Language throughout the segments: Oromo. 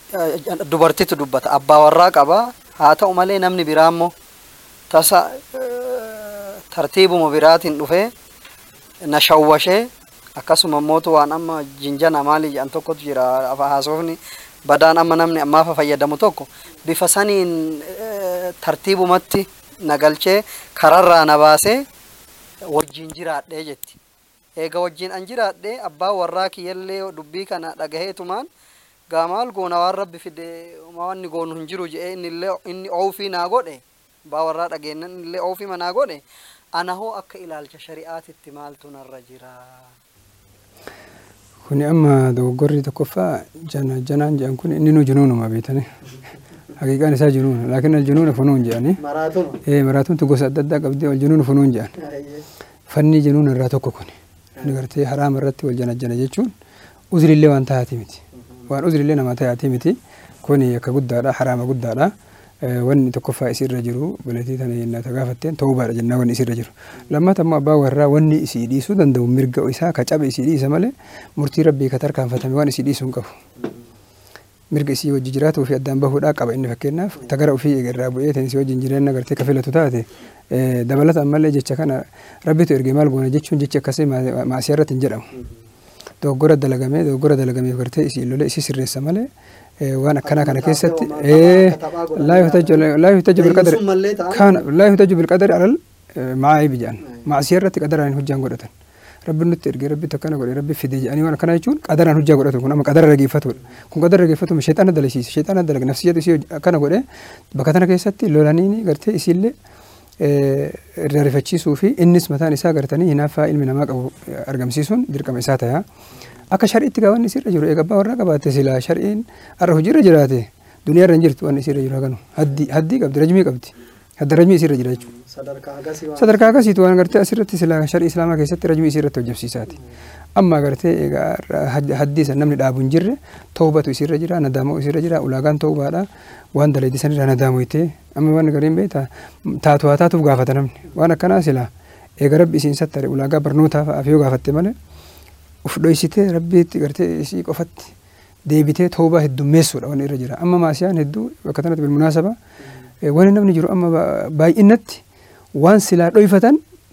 eh, dubartitu dubbata abbaa warraa qaba haa ta'u malee namni biraa immoo tasa eh, tartiibuma biraatiin dhufee na shawwashee akkasuma mootu waan amma jinjana maali jedhan tokkotu jira afa haasofni badaan amma namni ammaafa fayyadamu tokko bifa saniin eh, tartiibumatti na galchee kararraa na baasee wajjin jiraadhee jetti. Eega wajjin an jiraadhee abbaa warraa kiyyallee dubbii kana dhagaheetumaan gaa maal goona waan rabbi fide wanni goonu hin jiru jedhee inni illee inni oofii naa godhe abbaa warraa dhageennan inni illee oofii manaa godhe ana hoo akka ilaalcha shari'aatitti maaltu narra jira. Kuni amma dogoggorri tokkoffaa jana janaan jedhan kun inni nu junuunuma beetani. Haqiiqaan isaa junuuna. Laakiin al junuuna funuun jedhani. Maraatuma. Eh maraatumtu gosa adda addaa qabdi wal junuuna funuun jedhan. Fanni junuuna irraa tokko kuni. Inni gartee haraama irratti wal janajjana jechuun uzrillee waan taa'aati miti. Waan uzrillee nama taa'aati miti. Kuni akka guddaadha haraama guddaadha. Eh, Wanni tokkoffaa isirra jiru balatii tana yennaa ta gaafatteen tawbaadha jennaa wanni isirra jiru. Lammata immoo abbaa warraa wanni isii dhiisuu danda'u mirga isaa ka cabe isii dhiisa malee murtii rabbii ka tarkaanfatame waan isii dhiisuu hin qabu. mirga isii wajji jiraatu ofii addaan bahuudhaa qaba inni fakkeenyaaf tagara ofii irraa bu'ee ta'in isii wajjin jireenya gartee ka filatu taate eh, dabalata ammallee jecha kana rabbitu ergee maal goona jechuun jechi akkasii maa- maasii irratti hin jedhamu. Dogoggora dalagamee dogoggora dalagameef gartee isii lolee isii sirreessa malee eh, waan akkanaa kana keessatti eh, laa yuhtaju laa yuhtaju bilqadari Mallee ta'a. kana laa yuhtaju bilqadari alal eh, maa'aayibi jedhan maasii irratti qadaraan hin hojjaan godhatan. Rabbi nutti ergee rabbi akkana godhe rabbi fide jedhanii waan akkana jechuun qadaraan hojjaa godhatu kun amma qadara rageeffatudha. Kun qadara rageeffatu sheexana dalasiisa sheexana dalaga nafsiyyatu isii akkana godhe bakka tana keessatti lolaniini gartee isiillee eh, irraa rifachiisuu fi innis mataan isaa gartanii hinaaffaa ilmi namaa qabu eh, argamsiisuun dirqama isaa ta'a. Akka shari'itti gaa wanni isirra jiru eega abbaa warraa qabaate silaa shari'iin har'a hojiirra jiraate duniyaa irra hin jirtu wanni isirra jiru haganu haddii haddii qabdi rajmii qabdi hadda rajmii isirra jira jechuudha. Sadarkaa agasii waan. sadarkaa akkasiitu waan gartee asirratti silaa sharii islaamaa keessatti rajmii isii irratti hojjebsiisaati. Amma gartee egaa haddii san namni dhaabu hin jirre toobatu isirra jira nadaamoo isirra jira ulaagaan toobaadha waan dalaydii san irraa nadaamu ittee amma waan gariin beektaa taatu haa taatuuf gaafata namni waan akkanaa silaa eega rabbi isiin sattare ulaagaa barnootaa fa'aaf yoo gaafatte malee uf dhoysitee rabbiitti gartee isii qofatti deebitee toobaa heddummeessuudha waan irra jira amma maasiyaan hedduu bakka tanatti bilmunaasaba wani namni jiru amma baay'inatti waan silaa dhoyfatan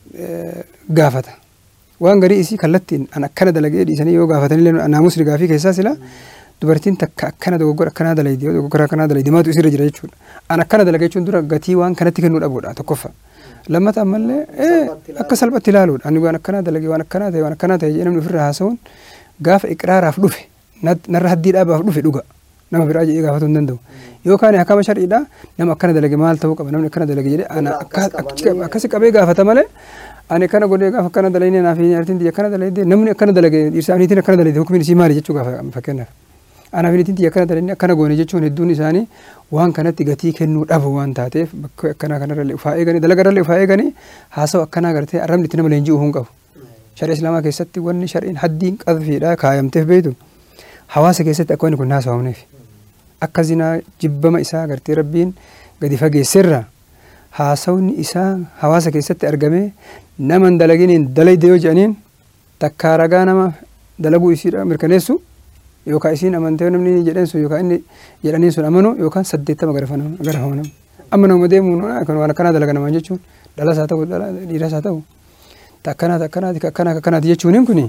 gaafata. Waan garii isii kallattiin an akkana dalagee dhiisanii yoo gaafatanillee naamusni gaafii keessaa silaa dubartiin takka akkana dogoggora akkanaa dalaydi yoo dogoggora akkanaa dalaydi maatu isirra jira jechuudha. An akkana dalagee jechuun dura gatii waan kanatti kennuu dhabuudha tokkoffa. Lammata ammallee akka salphatti ilaaluudha. Ani waan akkanaa dalagee waan akkanaa ta'e waan akkanaa ta'e jedhee namni ofirraa haasa'uun gaafa iqraaraaf dhufe narra haddii dhaabaaf dhufe dhuga. nama biraa jedhee gaafatuu hin danda'u. Yookaan akkama shar'iidha nama akkana dalage maal ta'uu qaba namni akkana dalage jedhee ana akkasi qabee gaafata malee ani akkana godhee gaafa akkana dalagee naaf hin artiin tiyya akkana dalagee namni akkana dalage dhiirsaa niitiin akkana dalage hukumin isii maali jechuu gaafa fakkeenyaaf. Anaaf niitiin tiyya akkana dalagee akkana goone jechuun hedduun isaanii waan kanatti gatii kennuu dhabu waan taateef bakka akkanaa kanarra ufaa eeganii dalagarra ufaa eeganii haasa'u akkanaa gartee arrabni itti nama leenji'uu hin qabu. Sharii Islaamaa keessatti wanni shariin haddiin qadfiidha kaayamteef beektu hawaasa keessatti akka wanni kun haasa'amneef. akka zinaa jibbama isaa gartee rabbiin gadi fageesserra haasawni isaa hawaasa keessatti argamee nama hin dalaginiin dalayde yoo jedhaniin takkaa ragaa nama dalaguu isiidha mirkaneessu yookaan isiin amantee namni jedhan sun yookaan inni jedhaniin sun amanu yookaan saddeettama garafama nama amma nama deemuun waan akkanaa dalaga namaan jechuun dhalas haa ta'u dhiiras haa ta'u takkanaat akkanaati akkanaat akkanaati jechuuniin kuni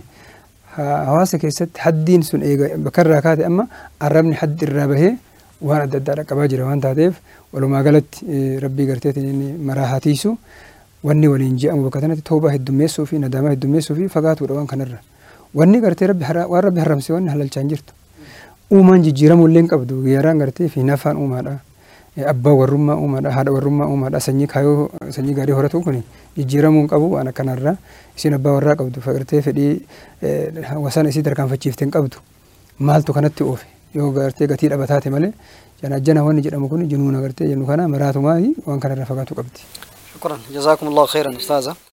hawaasa keessatti haddiin sun eega bakkarraa kaate amma arrabni haddi irraa bahee waan adda addaa dhaqqabaa jira waan taateef walumaa galatti rabbii garteetiin inni maraa hatiisu wanni waliin je'amu bakka kanatti toobaa heddummeessuu fi nadaamaa heddummeessuu fi fagaatuudha waan kanarra. Wanni gartee rabbi waan rabbi haramse wanni halalchaa hin jirtu. Uumaan jijjiiramuu illee hin qabdu geeraan gartee fi nafaan uumaadha. Abbaa warrummaa uumaadha haadha warrummaa uumaadha sanyii kaayoo sanyii gaarii horatu kun jijjiiramuu hin qabu waan akkanarra isin abbaa warraa qabdu gartee fedhii wasana isii tarkaanfachiifte hin qabdu maaltu kanatti oofe yoo gartee gatii dhaba taate malee janajjana wanni jedhamu kun jinuuna gartee jennu kana maraatumaa waan kanarra fagaatu qabdi. شكرا جزاكم الله خيرا استاذه